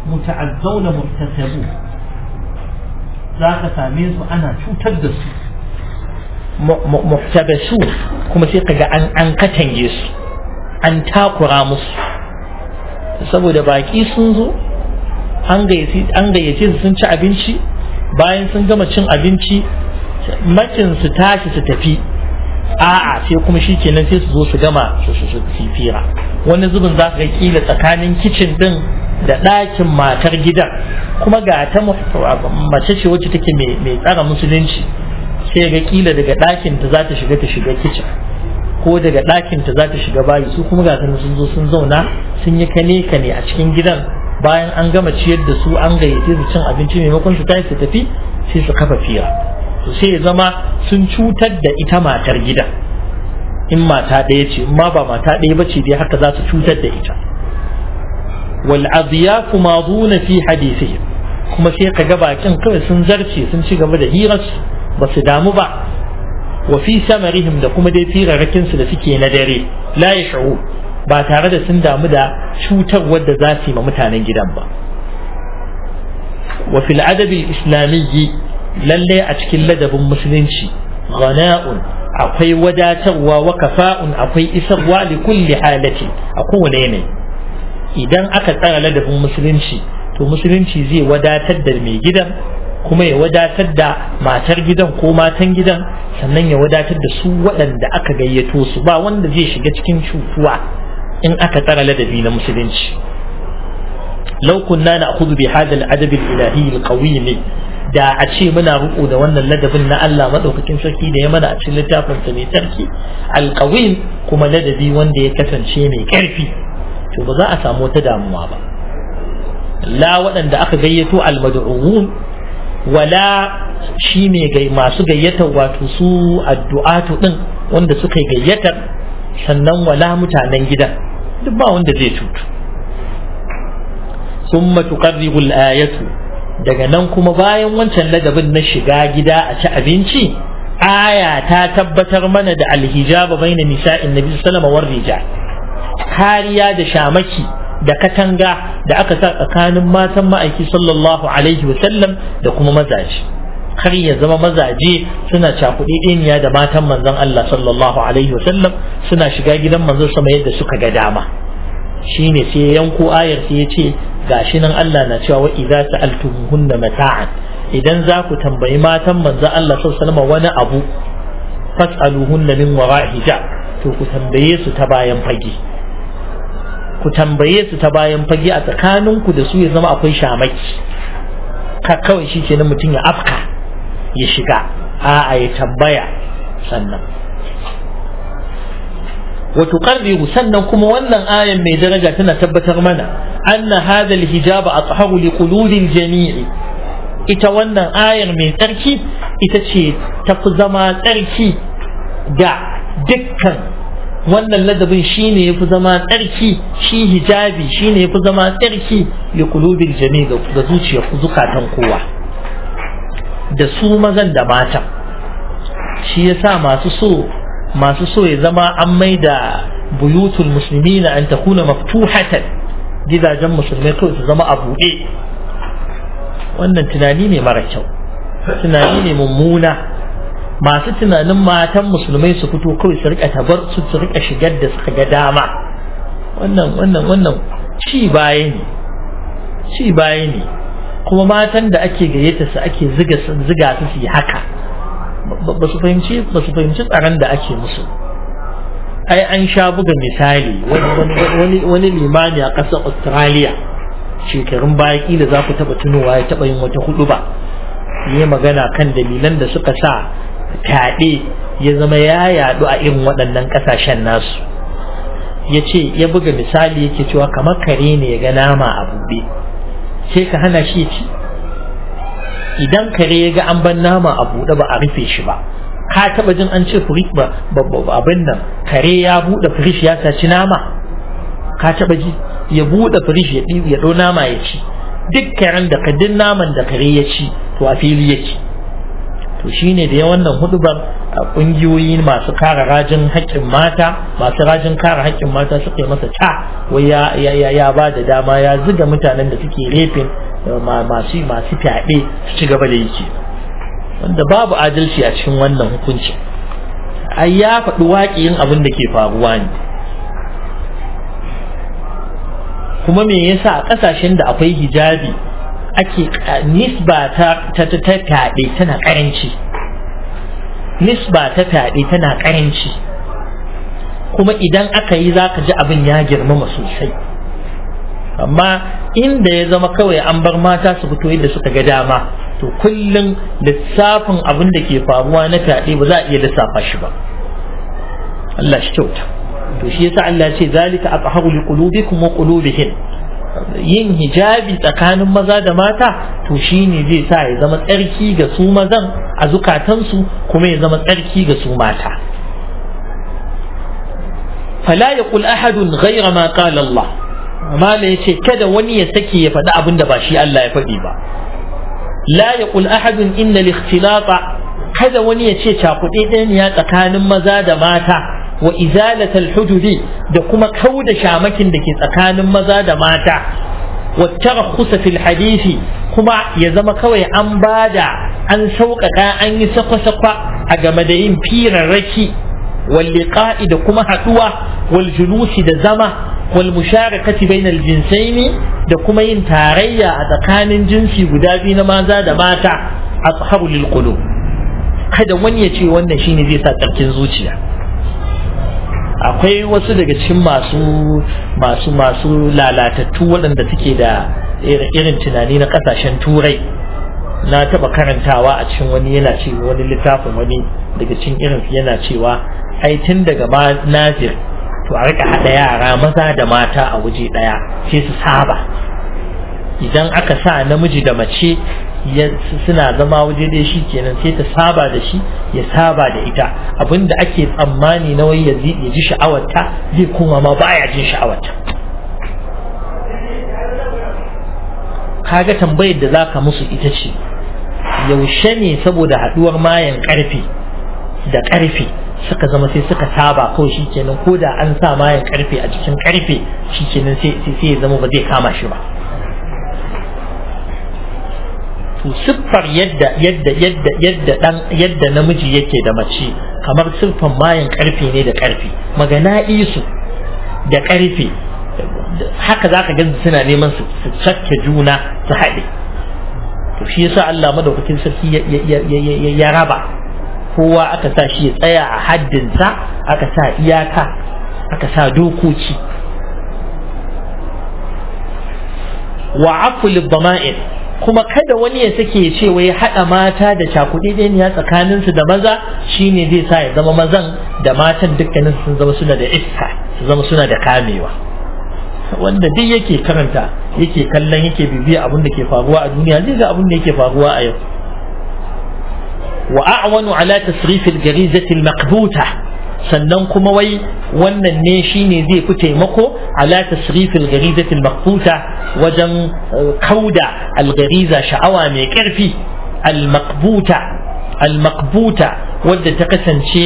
muta'azzauna murtasabu za ka same su ana cutar da su muhtabasu kuma sai kaga an an katange su an takura musu saboda baki sun zo an gayyace su sun ci abinci bayan sun gama cin abinci macin su tashi su tafi a'a sai kuma shi kenan sai su zo su gama su fira wani zubin za ka kila tsakanin kicin din da ɗakin matar gidan kuma ga ta mace ce wacce take mai tsara musulunci sai ga kila daga ɗakin ta za ta shiga ta shiga kicin ko daga ɗakin ta za ta shiga bayi su kuma ga sun zo sun zauna sun yi kane kane a cikin gidan bayan an gama ciyar da su an gayyace su cin abinci maimakon su tashi su tafi sai su kafa fira to sai ya zama sun cutar da ita matar gidan in mata ɗaya ce in ma ba mata ɗaya ba ce dai haka za su cutar da ita wal adiyafu maduna fi hadithihim kuma sai ka ga bakin kawai sun zarce sun ci gaba da hirarsu ba su damu ba wa fi samarihim da kuma dai firarrakin su da suke na dare la yash'u ba tare da sun damu da cutarwar da za su yi ma mutanen gidan ba wa fil adabi islamiyyi lalle a cikin ladabin musulunci ghana'un akwai wadatarwa wa kafa'un akwai isarwa li kulli halati a kowane yanayi idan aka tsara ladabin musulunci to musulunci zai wadatar da mai gidan kuma ya wadatar da matar gidan ko matan gidan sannan ya wadatar da su waɗanda aka gayyato su ba wanda zai shiga cikin cutuwa in aka tsara ladabi na musulunci law kunna na'khudhu bi hadha al-adab al-ilahi al-qawim da a ce muna riko da wannan ladabin na Allah madaukakin sarki da ya mana a cikin littafin sa mai sarki al-qawim kuma ladabi wanda ya kasance mai karfi to ba za a samu wata damuwa ba la waɗanda aka gayyato al-mad'uun wala shi ne masu gayyatar wato su addu'atu din wanda suka yi gayyatar sannan wala mutanen gidan duk ba wanda zai cutu summa tuqarribu al-ayatu daga nan kuma bayan wancan ladabin na shiga gida a ci abinci aya ta tabbatar mana da alhijaba baina nisa'in nabi sallallahu alaihi wasallam kariya da shamaki da katanga da aka sa tsakanin matan ma'aiki sallallahu alaihi wasallam da kuma mazaje kar ya zama mazaje suna cakuɗeɗeniya da matan manzon Allah sallallahu alaihi wasallam suna shiga gidan manzon sama yadda suka ga dama shine sai yanko ayar sai ya ce gashi nan Allah na cewa wa idza sa'altumuhunna mata'an idan za ku tambayi matan manzon Allah sallallahu alaihi wasallam wani abu fas'aluhunna min wara'i hijab to ku tambaye su ta bayan fage ku tambaye su ta bayan fage a tsakaninku da su ya zama akwai shamaki ka kawai shi kenan mutum ya afka ya shiga a'a ya tambaya sannan wa tuqarriru sannan kuma wannan ayan mai daraja tana tabbatar mana anna hadha alhijab atharu liqulubil jami'i ita wannan ayar mai tsarki ita ce tafi zama tsarki ga dukkan wannan ladabin shine yafi zama tsarki shi hijabi shine yafi zama tsarki li qulubil jami ga zuciyar zukatan kowa da su mazan da matan shi yasa masu so masu so ya zama an maida buyutul muslimina an takuna maftuhatan gidajen musulmai kawai su zama a buɗe wannan tunani ne mara kyau tunani ne mummuna masu tunanin matan musulmai su fito kawai su rika tabar su su rika shigar da suka ga dama wannan wannan wannan ci baya ne ci baya ne kuma matan da ake gayyata su ake ziga ziga su su yi haka ba su fahimci ba su fahimci tsaron da ake musu ai an sha buga misali wani wani limani a ƙasar Australia shekarun baya kila za ku taɓa tunowa ya taɓa yin wata hudu ba yi magana kan dalilan da suka sa fyaɗe ya zama ya yaɗu a irin waɗannan ƙasashen nasu ya ce ya buga misali yake cewa kamar kare ne ya ga nama a buɗe sai ka hana shi ci idan kare ya ga an ban nama a buɗe ba a rufe shi ba ka taɓa jin an ce firish ba abin nan kare ya buɗe firish ya saci nama ka taɓa ji ya buɗe firish ya ya ɗau nama ya ci duk karen da kadin naman da kare ya ci to a fili yake to shine da ya wannan hudubar kungiyoyi masu kare rajin haƙƙin mata masu rajin kare haƙƙin mata suka yi masa ta wai ya ya ya ba da dama ya ziga mutanen da suke refin masu masu fyaɗe su ci gaba da yake wanda babu adalci a cikin wannan hukunci ai ya faɗi waƙiyin abin da ke faruwa ne kuma me yasa a ƙasashen da akwai hijabi ake nisba ta ta ta fyaɗe tana ƙaranci nisba ta fyaɗe tana ƙaranci kuma idan aka yi za ka ji abin ya girmama sosai amma inda ya zama kawai an bar mata su fito yadda suka ga dama to kullum lissafin abin da ke faruwa na fyaɗe ba za a iya lissafa shi ba Allah shi kyauta to shi yasa Allah ce zalika aqharu liqulubikum wa qulubihim yin hijabi tsakanin maza da mata to shine zai sa ya zama tsarki ga su mazan a zukatansu kuma ya zama tsarki ga su mata fala yaqul ahadun ghayra ma qala Allah mala yace kada wani ya sake ya faɗi abin da ba shi Allah ya faɗi ba la yaqul ahadun inna al-ikhtilata kada wani ya ce cakuɗe ɗaya tsakanin maza da mata wa izalatal hujudi da kuma kauda shamakin da ke tsakanin maza da mata wa tarakhusa fil hadisi kuma ya zama kawai an bada an sauƙaƙa an yi sakwa-sakwa a game da yin firarraki wal liqa'i da kuma haɗuwa wal julusi da zama wal musharakati bainal jinsaini da kuma yin tarayya a tsakanin jinsi guda biyu na maza da mata ashabu lil qulub kada wani ya ce wannan shine zai sa tsarkin zuciya akwai wasu daga cikin masu masu masu lalatattu waɗanda suke da irin tunani na ƙasashen turai na taɓa karantawa a cikin wani yana ce wani littafin wani daga cikin irin yana cewa ai tun daga ma nazir to a rika haɗa yara maza da mata a waje ɗaya sai su saba idan aka sa namiji da mace suna zama waje dai shi kenan sai ta saba da shi ya saba da ita abinda ake tsammani na wai ya ji sha'awarta zai kuma ma baya jin sha'awarta kaga tambayar da zaka musu ita ce yaushe ne saboda haduwar mayan karfe da karfe suka zama sai suka saba kawai shi kenan ko da an sa mayan karfe a cikin karfe shi kenan sai ya zama ba zai kama shi ba to siffar yadda yadda yadda yadda dan yadda namiji yake da mace kamar siffar mayan karfe ne da karfe magana isu da karfe haka zaka ga suna neman su cakke juna su haɗe to shi yasa Allah madaukakin sarki ya raba kowa aka sa shi ya tsaya a haddinsa aka sa iyaka aka sa dokoki wa afu lidama'in kuma kada wani ya sake ya ce wai haɗa mata da cakuɗi ɗaya tsakaninsu da maza shine zai sa ya zama mazan da matan dukkanin sun zama suna da iska su zama suna da kamewa wanda duk yake karanta yake kallon yake bibiya abin da ke faruwa a duniya zai ga abin da yake faruwa a yau wa a'wanu ala tasrifil garizatil maqbuta sannan kuma wai wannan ne shine zai fi taimako ala tasrifil garizatil maqbuta wajen kauda algariza sha'awa mai karfi al-maqbuta al-maqbuta wadda ta kasance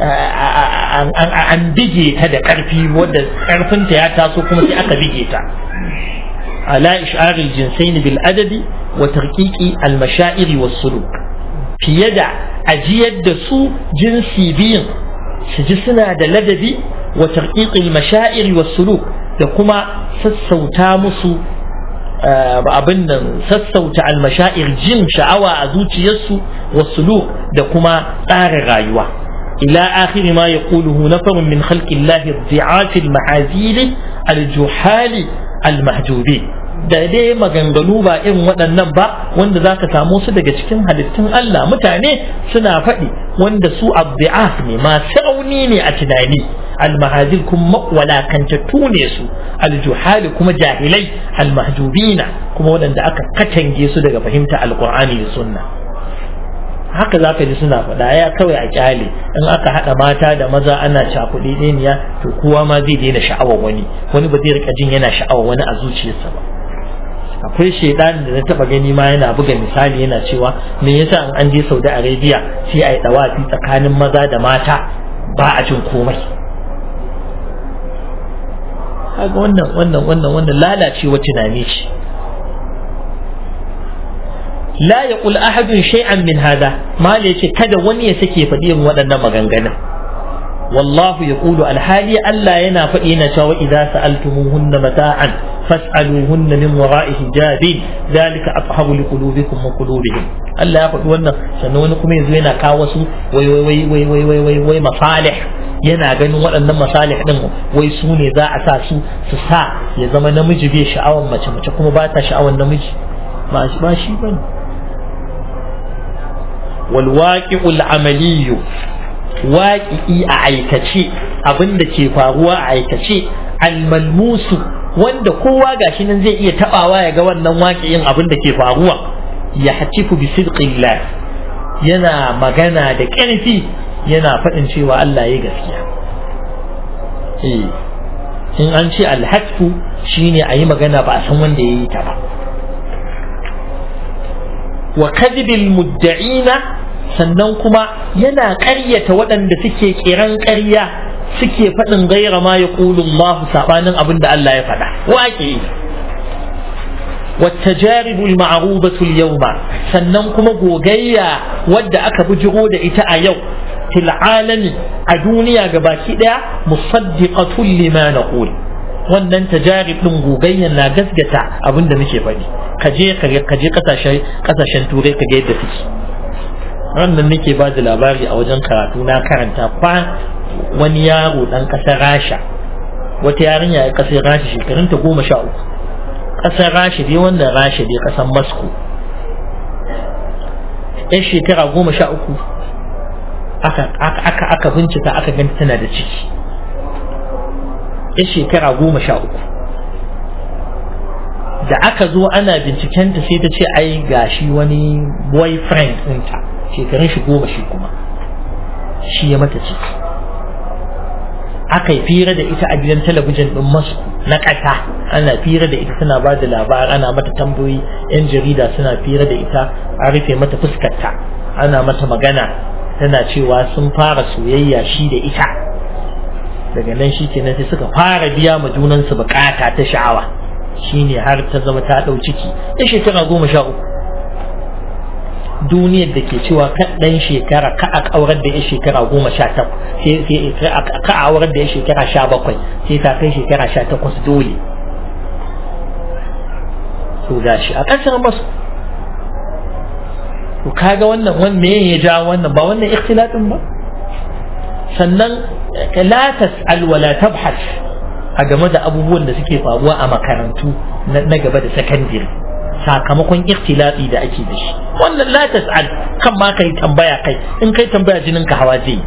an bige ta da karfi wadda karfinta ya taso kuma sai aka bige ta ala ish'aril jinsaini bil adadi wa tarqiqi al mashairi was suluk fiye da ajiyar da su jinsi biyun su ji suna da ladabi wa tarqiqi al mashairi was suluk da kuma sassauta musu abin nan sassauta almashair jin sha'awa a zuciyarsu wasu da kuma tsarin rayuwa ila akhiri ma yaquluhu nafarun min khalqillahi dhi'ati almahazili aljuhali almahjubi da dai maganganu ba irin waɗannan ba wanda za ka samu su daga cikin halittun Allah mutane suna faɗi wanda su abdi'af ne masu rauni ne a tunani almahajir kuma walakantattu ne su aljuhali kuma jahilai almahjubina kuma waɗanda aka katange su daga fahimta alqur'ani da sunna haka za ka ji suna faɗa ya kawai a kyale in aka haɗa mata da maza ana cakuɗe ɗeniya to kowa ma zai daina sha'awar wani wani ba zai rika jin yana sha'awar wani a zuciyarsa ba akwai shaidan da na taba gani ma yana buga misali yana cewa me yasa in an je Saudi Arabia sai a yi dawafi tsakanin maza da mata ba a jin komai kaga wannan wannan wannan wannan lalacewa tunani ce la yaqul ahadun shay'an min hada mal yace kada wani ya sake faɗi yin waɗannan maganganun والله يقول الحالي ألا ينا فإن شاء إذا سألتموهن متاعا فاسألوهن من وراء حجاب ذلك أطهر لقلوبكم وقلوبهم ألا يقول وانا سنونكم يزوينا كاوسو وي وي وي وي وي وي وي مصالح yana ganin waɗannan masalih ɗin wai su ne za a sa su su sa ya zama namiji bai sha'awar mace mace kuma ba ta sha'awar namiji ba shi ba shi bane wal waqi'ul amaliyyu waƙi'i a aikace abin da ke faruwa a aikace almalmusu wanda kowa gashi nan zai iya tabawa ya ga wannan waƙi'in abin da ke faruwa ya hatifu bi sidqillah yana magana da ƙarfi yana faɗin cewa Allah ya gaskiya eh in an ce alhatfu shine a yi magana ba a san wanda ya yi ta ba wa kadhibil mudda'ina sannan kuma yana ƙaryata waɗanda suke kiran ƙarya suke faɗin gaira ma ya ƙulun Allah saɓanin abin da Allah ya faɗa waƙe والتجارب المعروبة اليوم sannan kuma gogayya wadda aka bujiro da ita a yau fil alami a duniya gabaki daya musaddiqatul lima naqul wannan tajarib din gogayyan na gasgata abin da muke faɗi kaje kaje kasashen kasashen turai kaga yadda suke wannan nake ba da labari a wajen karatu na karanta kwa wani yaro dan kasar rasha wata yarinya ya kasar rasha shekarunta goma sha uku kasar rasha dai wannan rasha dai kasar moscow yan shekara goma sha uku aka aka bincika aka ganta tana da ciki yan shekara goma sha uku da aka zo ana bincikenta sai ta ce ai gashi wani boyfriend ɗinta shekarun shi goma shi kuma shi ya mata ciki aka yi fira da ita a gidan talabijin ɗin masu na ƙasa ana fira da ita tana ba da labar ana mata tambayoyi yan jarida suna fira da ita a rufe mata fuskarta ana mata magana tana cewa sun fara soyayya shi da ita daga nan shi kenan sai suka fara biya ma junansu bukata ta sha'awa shine har ta zama ta ɗau ciki ya shekara goma sha uku duniyar da ke cewa kan ɗan shekara ka a aurar da ya shekara goma sha takwas ka a aurar da ya shekara sha bakwai sai ta kai shekara sha takwas dole to gashi a ƙasar masu to kaga wannan wani me ya ja wannan ba wannan ikhtilatin ba sannan la tas'al wa la tabhas a game da abubuwan da suke faruwa a makarantu na gaba da sakandare sakamakon ikhtilati da ake da shi wannan la tas'al kan ma kai tambaya kai in kai tambaya jinin ka hawa zai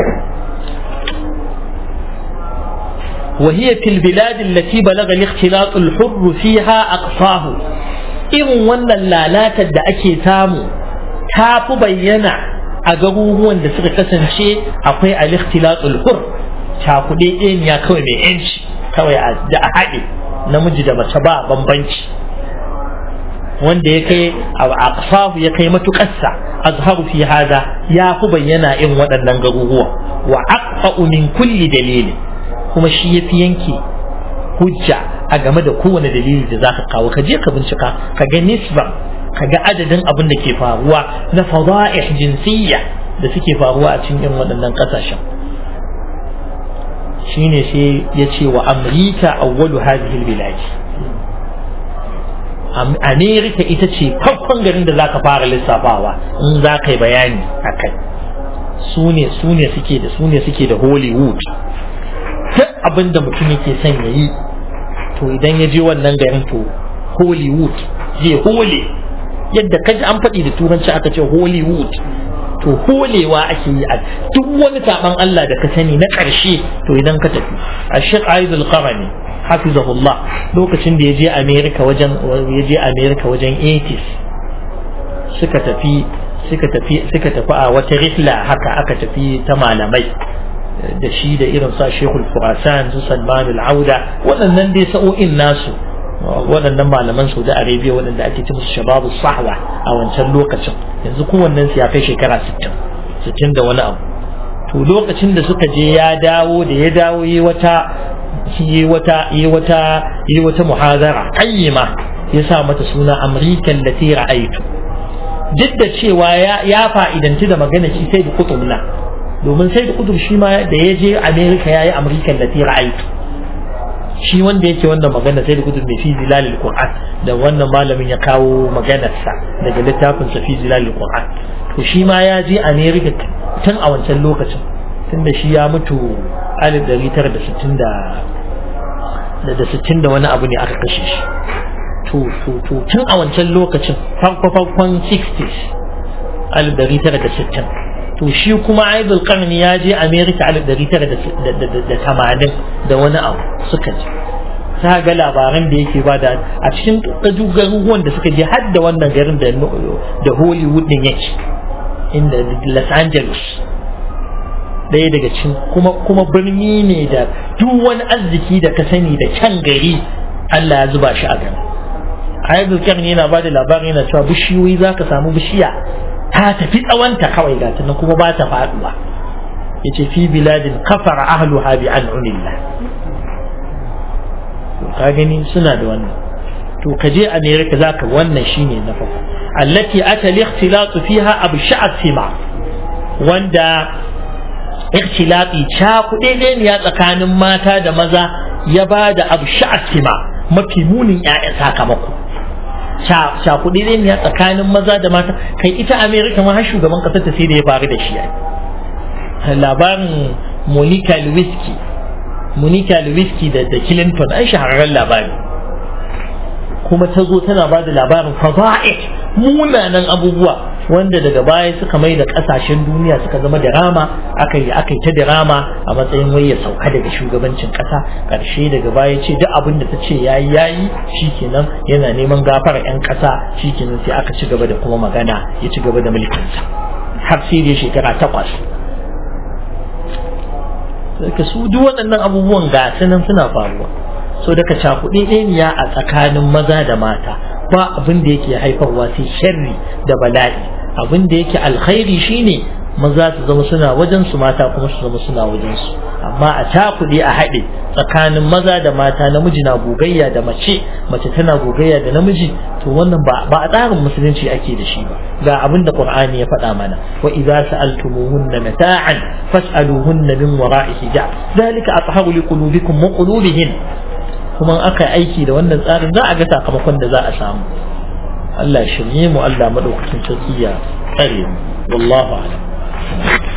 وهي في البلاد التي بلغ الاختلاط الحر فيها أقصاه irin wannan lalatar da ake samu ta fi bayyana a garuruwan da suka kasance akwai al-ikhtilatul hur cakuɗe ɗeniya kawai mai yanci kawai da a haɗe namiji da mace ba bambanci wanda ya kai a ya kai matuƙarsa azharu fi hada ya fi bayyana in waɗannan garuruwa wa aqfa'u min kulli dalili kuma shi yafi yanke hujja a game da kowane dalili da zaka kawo ka je ka bincika ka ga nisba ka ga adadin abin da ke faruwa na fada'ih jinsiyya da suke faruwa a cikin irin waɗannan ƙasashen shine sai ya ce wa amrika awwalu hadhihi albilad amerika ita ce farkon garin da zaka fara lissafawa in za ka yi bayani a kai su ne su ne suke da su ne suke da hollywood duk abin da mutum yake son ya yi to idan ya je wannan garin to hollywood zai hole yadda kaji an faɗi da turanci aka ce hollywood to holewa ake yi a duk wani saban Allah da ka sani na ƙarshe to idan ka tafi a Sheikh Aidul Qarani hafizahullah lokacin da ya je America wajen ya je America wajen 80s suka tafi suka tafi suka tafi a wata rihla haka aka tafi ta malamai da shi da irin sa Sheikhul Furasan su Salman al-Auda waɗannan dai sa'o'in nasu waɗannan malaman saudi arabia waɗanda ake ci musu shababu sahwa a wancan lokacin yanzu kowannen su ya kai shekara 60 60 da wani abu to lokacin da suka je ya dawo da ya dawo yi wata yi wata yi wata yi wata muhazara qayyima ya sa mata suna amrikan lati ra'aitu duk da cewa ya ya fa'idanci da magana shi sai da kutubna domin sai da kutub shi ma da ya je america yayi amrikan lati ra'aitu shi wanda yake wannan magana sai da kutub mai fi zilalil qur'an da wannan malamin ya kawo maganarsa daga littafin sa fi zilalil qur'an to shi ma ya je america tun a wancan lokacin tun da shi ya mutu alif dari tara da sittin da da sittin da wani abu ne aka kashe shi to to to tun a wancan lokacin farko farkon 60s alif dari tara da sittin to shi kuma aibul karni ya je america alif dari tara da tamanin da wani abu suka je ta ga labaran da yake ba da a cikin garuruwan da suka je har da wannan garin da hollywood din yake inda los angeles ɗaya daga cikin kuma kuma birni ne da duk wani arziki da ka sani da can gari Allah ya zuba shi a gari ayyukan karni yana ba da labarin yana cewa bishiyoyi za ka samu bishiya ta tafi tsawonta kawai ga ta kuma ba ta faduwa ya ce fi biladin kafara ahluha bi an'unillah ka gani suna da wannan to ka je america za ka wannan shine na farko allati ata al-ikhtilatu fiha absha'a sima wanda ikhtilati cha kuɗe ne ya tsakanin mata da maza ya ba da absha'a sima mafi munin ƴaƴan sakamako ca kuɗi ne ya tsakanin maza da mata kai ita america ma har shugaban ƙasar ta sai da ya faru da shi labarin monica lewinsky monica lewinsky da da clinton ai shahararren labari kuma ta zo tana ba da labarin faza'i munanan abubuwa wanda daga baya suka mai da kasashen duniya suka zama dirama aka yi aka yi ta dirama a matsayin wai ya sauka daga shugabancin kasa karshe daga baya ce duk abin da ta ce yayi yayi shikenan yana neman gafara yan kasa shikenan sai aka ci gaba da kuma magana ya ci gaba da mulkinsa har sai da shekara takwas ka su duk waɗannan abubuwan ga nan suna faruwa so daga cakuɗe ɗaniya a tsakanin maza da mata ba abin da yake haifarwa sai sharri da bala'i abin da yake alkhairi shine maza su zama suna wajen su mata kuma su zama suna wajen su amma a cakuɗe a haɗe tsakanin maza da mata namiji na gogayya da mace mace tana gogayya da namiji to wannan ba ba a tsarin musulunci ake da shi ba ga abin da qur'ani ya faɗa mana wa idza sa'altumuhunna mata'an fas'aluhunna min wara'i hijab zalika atharu liqulubikum wa qulubihin kuma aka aiki da wannan tsarin za a ga sakamakon da za a samu Allah shirye mu Allah madaukakin sarki ya tsare mu wallahu a'lam